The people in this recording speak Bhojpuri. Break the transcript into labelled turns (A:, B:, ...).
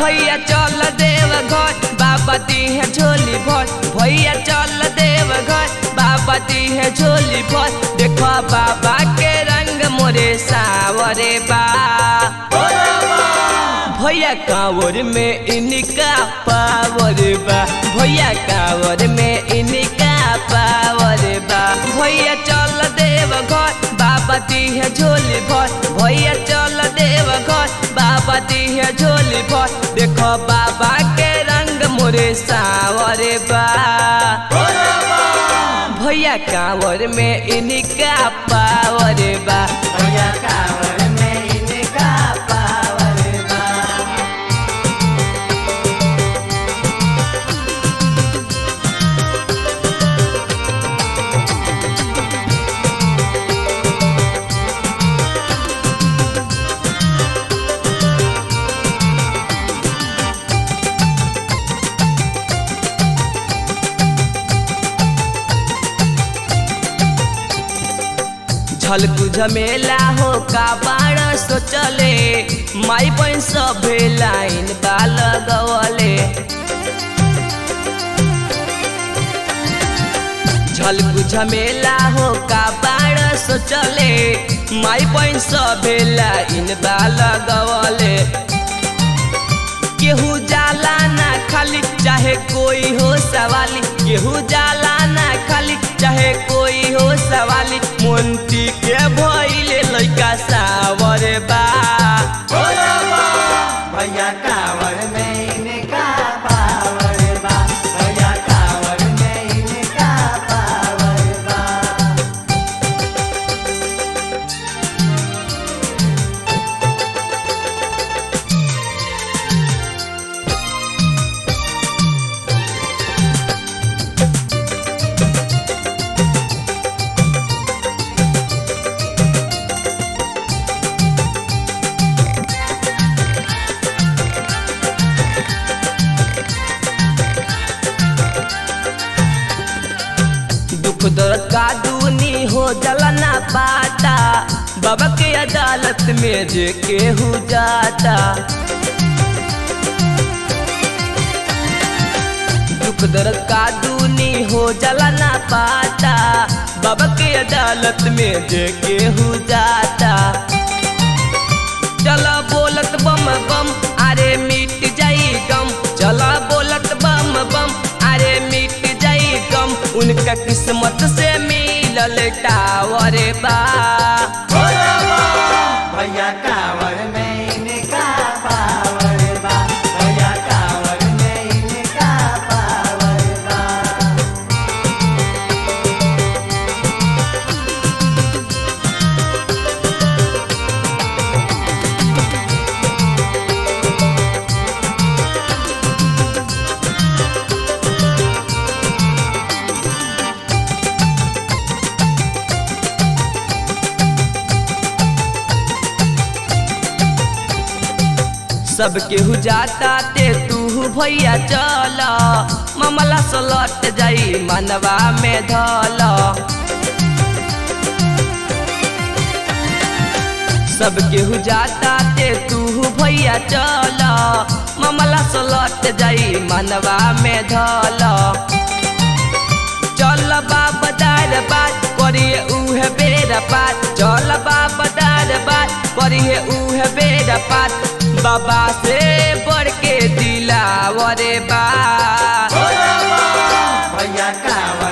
A: भैया चल देव घर बाबा दी है झोली भर भैया चल देव घर बाबा दी है झोली भर देखो बाबा के रंग मोरे सावरे बा भैया कांवर में इनका पावर बा भैया कांवर में इनका पावर बा भैया चल देव घर बाबा दी है झोली भर भैया चल देव घर बाबा दी है झोली भर देखो बाबा के रंग मोरे सावरे बा भैया कांवर में इनका पावर बा
B: भैया कांवर में इनका पावर बा
A: झलकू झमेला हो का बाण सोचले माई बहन सभे लाइन बा लगवले झलकू झमेला हो का बाण सोचले माई बहन सभे लाइन बा लगवले केहू जाला ना खाली चाहे कोई हो सवाली केहू जाला ना खाली चाहे कोई हो सवाली मोन्टी के भइले लइका सावर बा
B: भैया कांवर में इनका पावर बा भैया कांवर में इनका पावर बा
A: दुख दर्द का दूनी हो जला ना पाता बाबा के अदालत में जे केहू जाता दुख दर्द का दूनी हो जला ना पाता बाबा के अदालत में जे केहू जाता चला बोलत बम बम अरे मिट जाई गम चला बोलत बम बम अरे मिट जाई गम उनका किस्मत से मिलल टावर बा
B: भैया कांवर में इनका पावर बा भैया कांवर में इनका पावर बा
A: सब केहू जाता ते तू भैया चल मामला सलट जाई मनवा में धल सब केहू जाता ते तू भैया चल मामला सलट जाई मनवा में धल चल बाबा दार बात करिए उहे बेर बात चल बाबा दार बात करिए उहे बेर बात बाबा से बढ़ के दिलावरे बा
B: भैया कांवर